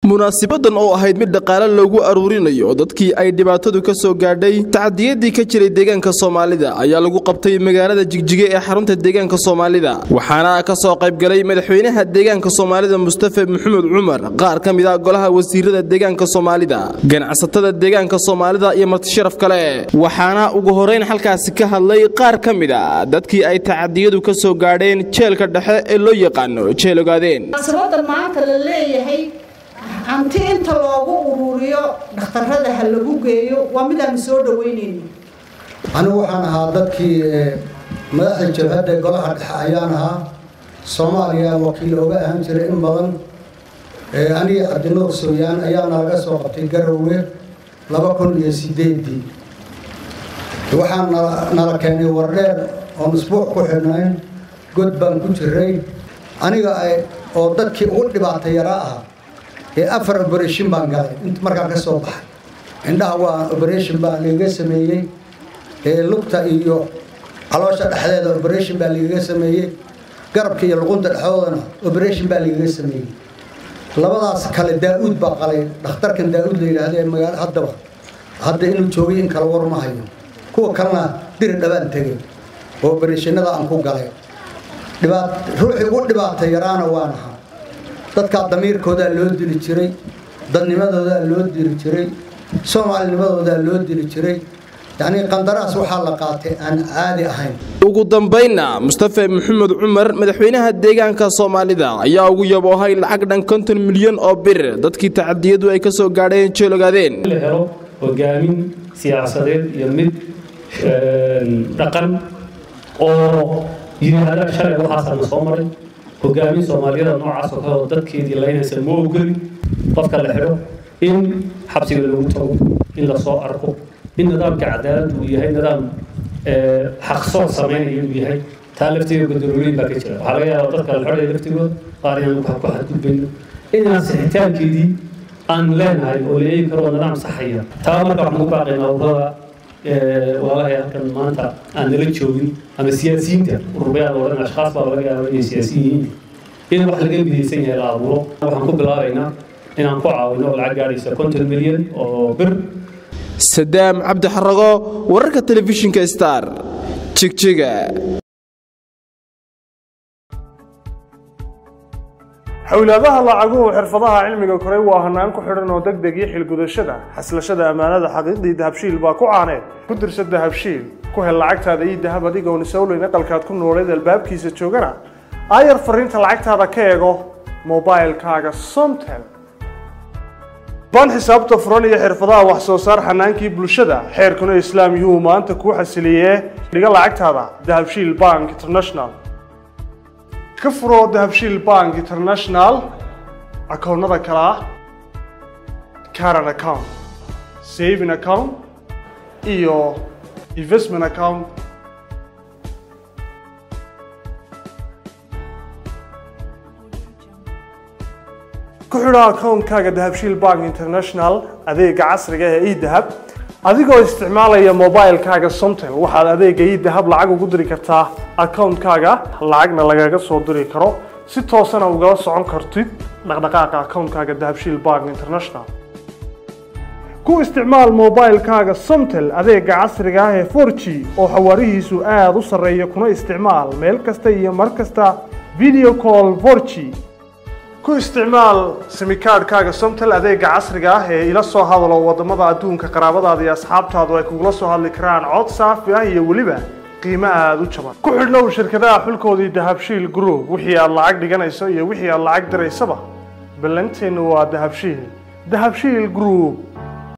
munaasibadan oo ahayd mid dhaqaale loogu aruurinayo dadkii ay dhibaatadu ka soo gaadhay tacadiyadii ka jiray deegaanka soomaalida ayaa lagu qabtay magaalada jigjiga ee xarunta deegaanka soomaalida waxaana ka soo qaybgalay madaxweynaha deegaanka soomaalida mustafa maxamed cumar qaar ka mid a golaha wasiirada deegaanka soomaalida ganacsatada deegaanka soomaalida iyo martisharaf kale waxaana ugu horeyn halkaasi ka hadlay qaar ka mid a dadkii ay tacadiyadu ka soo gaadheen jeelka dhexe ee loo yaqaano jeel ogaadeen munaasabada maanta la leeyahay hanti inta loogu ururiyo dhakhtarada ha lagu geeyo waa midaanu soo dhaweynayno anigu waxaan ahaa dadkii madaxda jabhadda golaha dhexe ayaan ahaa soomaaliya wakiil oga ahaan jiray in badan aniga cabdinuur sooyaan ayaa nalaga soo qabtay garowe laba kun iyo sideedii waxaan nala keenay wardheer oon isbuuc ku xidhnayn god baan ku jiray aniga oo dadkii ugu dhibaata yaraa ahaa ee afar oberation baan galay int markaan ka soo baxay indhaha waa oberation baa lagaga sameeyey ee lugta iyo caloosha dhexdeeda oberation baa lagaga sameeyey garabka iyo luqunta dhexdoodana oberation baa lagaga sameeyey labadaas kale daa-uud baa qalay dhakhtarkan daa-uud la yidhaahdo ee magaalo haddaba hadda inuu joogay in kala war ma hayo kuwa kalena diri dhabaan tegay oo obereshinada aan ku galay dhibaat ruuxii ugu dhibaata yaraana waan ahaa dadkaa damiirkoodaa loo dili jiray dadnimadoodaa loo dili jiray soomaalinimadoodaa loo dili jiray yacnii qandaraas waxaa la qaatay aan caadi ahayn ugu dambaynna mustafa maxamed cumar madaxweynaha deegaanka soomaalida ayaa ugu yaboohay lacag dhan konton milyan oo bir dadkii tacadiyadu ay ka soo gaadheen jeel ogaadeen la helo hogaamin siyaasadeed iyo mid dhaqan oo yidhaahda shalay waxaasana soo maray hogaamin soomaaliyada noocaas oo kale oo dadkeedii laynaysa ma ogoli qofka la xidho in xabsiga lagu tago in lasoo arko in nidaamka cadaaladdu uu yahay nidaam xaqsoor samaynaya uu yahay taa lafteeda gudorooyin baa ka jira waxaa laga yaabaa dadka la xidhaya laftigooda qaar inaan ku xadgudbayno inaan sixitaankeedii aan leenahay oo la eegi karo nidaam saxaya taa marka waxaan ku baaqaynaa ururada walaalahay halkan maanta aan nala joogin ama siyaasiyiinta ururyaada odhan ashkaas baa laga yaaba inay siyaasiyin yihiin in wax laga midaysan yahay la abuuro waxaan ku bilaabaynaa inaan ku caawino lacag gaadhaysa konton milyan oo bir sadaam cabdi xarago wararka telefishinka star jigjiga xowlaadaha lacaguhu xirfadaha cilmiga koray waa hanaan ku xidhan oo deg deg iyo xilgudashada xaslashada ammaanada xaqiiqdii dahabshiil baa ku caaneed ku dirsa dahabshiil ku hel lacagtaada iyo dahab adigoon isowleyn aqalkaad ku nooleed albaabkiisa joogana aayar fariinta lacagtaada ka eego mobilkaaga somtel baan xisaabta furan iyo xirfadaha wax soo saar xanaankii bulshada xeerkuna islaam yuu maanta kuu xasiliyee dhiga lacagtaada dahabshiil bank international ka furo dahabshiil bank international akoonnada kale ah caran account saving account iyo investment account ku xidho akoonkaaga dahabshiil bank international adeega casriga ee edahab adigoo isticmaalaya mobilkaaga somtel waxaad adeega idahab lacag ugu diri kartaa akoonkaaga lacagna lagaga soo diri karo si toosana ugala socon kartid dhaqdhaqaaqa akoonkaaga dahabshiil bank international ku isticmaal mobilkaaga somtel adeega casriga ah ee for g oo xawaarihiisu aada u sarreeya kuna isticmaal meel kasta iyo mar kasta video call for g ku isticmaal simikaadhkaaga somtel adeega casriga ah ee ila soo hadalo wadamada adduunka qaraabadaada iyo asxaabtaadu ay kugula soo hadli karaan cod saafi ah iyo weliba qiimo aada u jaban ku xidhnow shirkadaha xulkoodii dahabshiil group wixii aad lacag dhiganayso iyo wixii aad lacag diraysaba ballanteennu waa dahabshiil dahabshiil group